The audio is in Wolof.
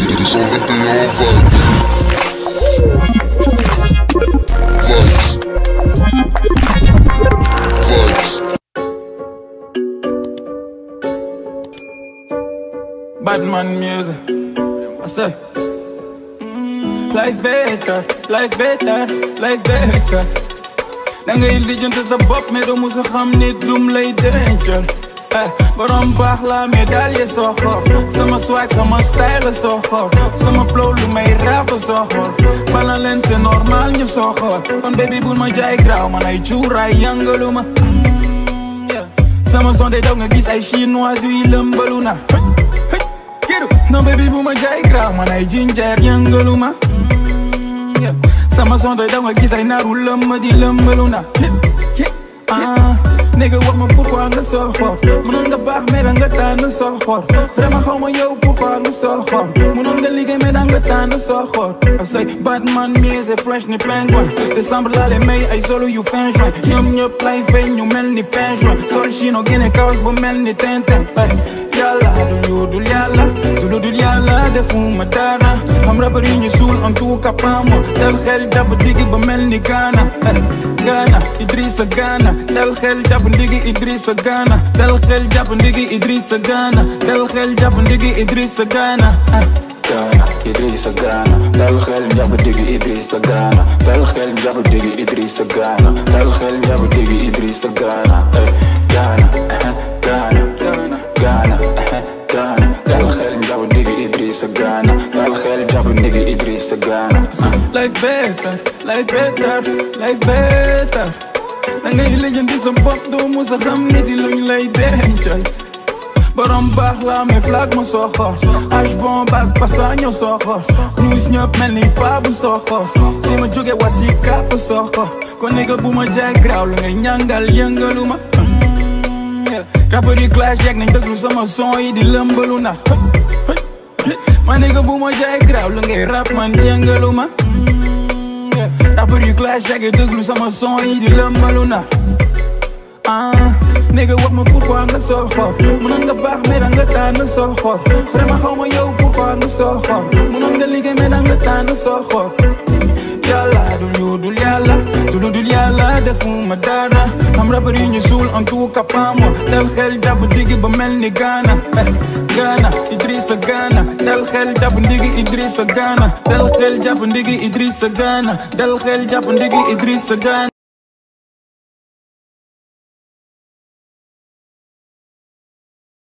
Ils sont 21 vibes. Vibes. Vibes. Batman music. I say. Life better, life better, life better. Da ngay lijjanti sa bopp mais doo musa xam nit lum lay dencal. Eh, borom baax la mais daal ye soxor sama swag sama style soxor sama flow lu may rap soxor bala leen c'est normal ñu soxor kon baby bul ma jaay graw man ay cuuraay yëngalu ma Yeah. sama son day daw nga gis ay chinois yuy lëmbalu na Kiru non baby bu ma jaay graw man ay ginger yëngalu ma Yeah. sama son day daw nga gis ay naaru lëmm di lëmbalu na ah nigga wax ma pourquoi nga soxor mënoon nga baax mais da nga tànn soxor vraiment xaw ma yow pourquoi nga soxor mënoon nga liggéey mais da nga tànn soxor I say Batman music fresh ni penguin décembre laa le may ay solo yu fin juin ñoom ñëpp lay feeñ ñu mel ni fin juin sol chino génne kawas bu mel ni tintin yàlla du lu dul yàlla du lu dul yàlla defuma dara xam rappeur yi ñu suul en tout cas pas moi dal xel jàpp digg ba mel ni Ghana Ghana Idrissa Ghana dal xel jàpp ndigi Idrissa Ghana dal xel jàpp ndigi Idrissa Ghana dal xel jàpp ndigi Idrissa Ghana Ghana Idrissa Ghana dal xel jàpp digi Idrissa Ghana dal xel jàpp digi Idrissa Ghana dal xel jàpp digi Idrissa Ghana eh, Ghana eh, Ghana Ghana eh, Ghana dal xel jàpp digi Idrissa Ghana dal xel jàpp digi Idrissa Ghana Life better, life better, life better da ngay lijjanti sa bopp doo musa xam nit yi luñ lay dencal borom baax la mais flag ma soxor age bon bag pasa ñoo soxor news ñëpp mel ni paa bu soxor li ma jóge wasi kàpp soxor kon nigga bu ma jaay graw la ngay ñàngal yëngalu ma rappeur yi clash yegg nañ déglu sama son yi di lëmbalu na ma nigga bu ma jaay graw la ngay rap man yëngalu ma rappeur yi clash yegg déglu sama son yi di lëmbalu na ah nigga wax ma pourquoi nga soxor mënoon nga baax mais da nga tànn soxor vraiment xaw ma yow pourquoi nga soxor mënoon nga liggéey mais da nga tànn soxor yàlla du lu dul yàlla du lu dul yàlla defuma dara am rappeur yi ñu suul en tout cas pas moi dal xel jàpp digg ba mel ni Ghana eh, Ghana Idrissa Ghana dal xel jàpp ndigi Idrissa Ghana dal xel jàpp ndigi Idrissa Ghana dal xel jàpp ndigi Idrissa Ghana